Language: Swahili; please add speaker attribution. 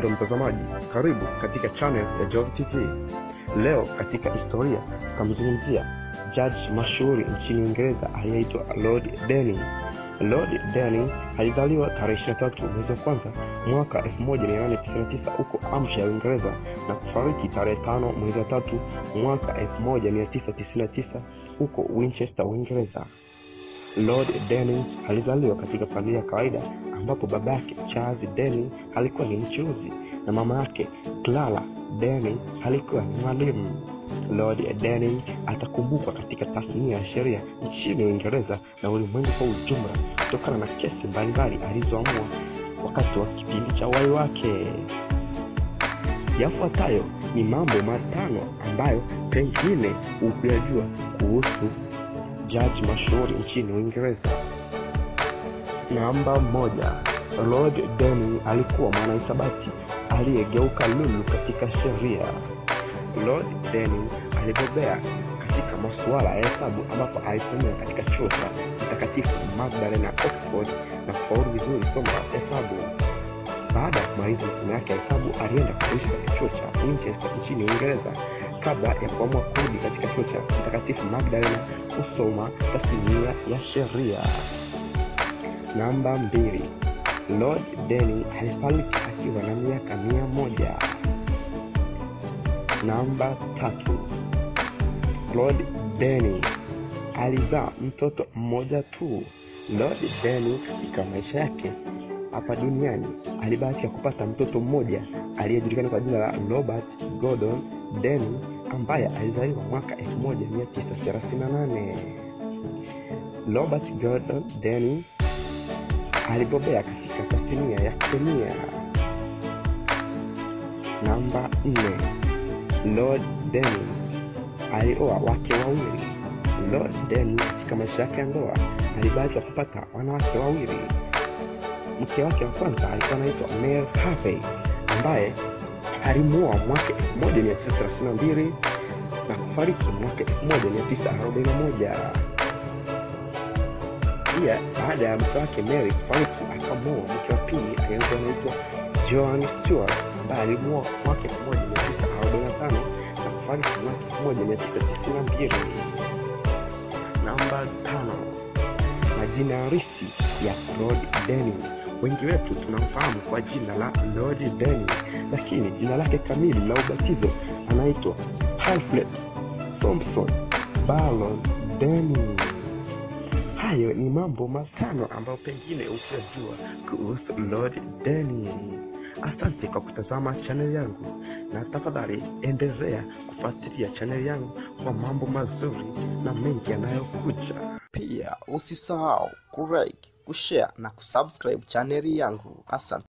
Speaker 1: Mpendwa mtazamaji, karibu katika channel ya Jove TV. Leo katika historia tutamzungumzia jaji mashuhuri nchini Uingereza aliyeitwa Lord Denning. Lord Denning alizaliwa tarehe 23 mwezi wa kwanza mwaka 1899 huko Hampshire, Uingereza na kufariki tarehe 5 mwezi wa tatu mwaka 1999 huko Winchester, Uingereza. Lord Denning alizaliwa katika familia ya kawaida ambapo baba yake Charles Denning alikuwa ni mchuuzi na mama yake Clara Denning alikuwa ni mwalimu. Lord Denning atakumbukwa katika tasnia ya sheria nchini Uingereza na ulimwengu kwa ujumla kutokana na kesi mbalimbali alizoamua wakati wa kipindi cha uhai wake. Yafuatayo ni mambo matano ambayo pengine hukuyajua kuhusu jaji mashuhuri nchini Uingereza. Namba moja, Lord Denning alikuwa mwanahisabati aliyegeuka lulu katika sheria. Lord Denning alibobea katika masuala ya hesabu ambapo alisomea katika chuo cha Mtakatifu Magdalene ya Oxford na kufaulu vizuri somo la hesabu. Baada ya kumaliza masomo yake ya hesabu, alienda kuishi katika chuo cha Winchester nchini Uingereza kabla ya kuamua kurudi katika chuo cha Mtakatifu Magdalene kusoma tasnia ya sheria. Namba mbili, Lord Denning alifariki akiwa na miaka mia moja. Namba tatu, Lord Denning alizaa mtoto mmoja tu. Lord Denning katika maisha yake hapa duniani alibahatika kupata mtoto mmoja aliyejulikana kwa jina la Robert Gordon Denning ambaye alizaliwa mwaka 1938. Robert Gordon Denning alibobea katika tasnia ya kemia. Namba 4, Lord Denning alioa wake wawili. Lord Denning katika maisha yake ya ndoa alibahatika kupata wanawake wawili. Mke wake wa kwanza alikuwa anaitwa Mary Harvey ambaye alimuoa mwaka 1932 na kufariki mwaka 1941. Pia baada ya mke wake Mary kufariki, akamuoa mke wa pili aliyekuwa anaitwa Joan Stewart ambaye alimuoa mwaka 1945 na kufariki mwaka 1992. Namba tano, majina halisi ya Lord Denning. Wengi wetu tunamfahamu kwa jina la Lord Denning, lakini jina lake kamili la ubatizo anaitwa Alfred Thompson Baron Denning. Hayo ni mambo matano ambayo pengine ukiyajua kuhusu Lord Denning. Asante kwa kutazama chaneli yangu, na tafadhali endelea kufuatilia chaneli yangu kwa mambo mazuri na mengi yanayokuja.
Speaker 2: Pia usisahau kulike, kushare na kusubscribe chaneli yangu. Asante.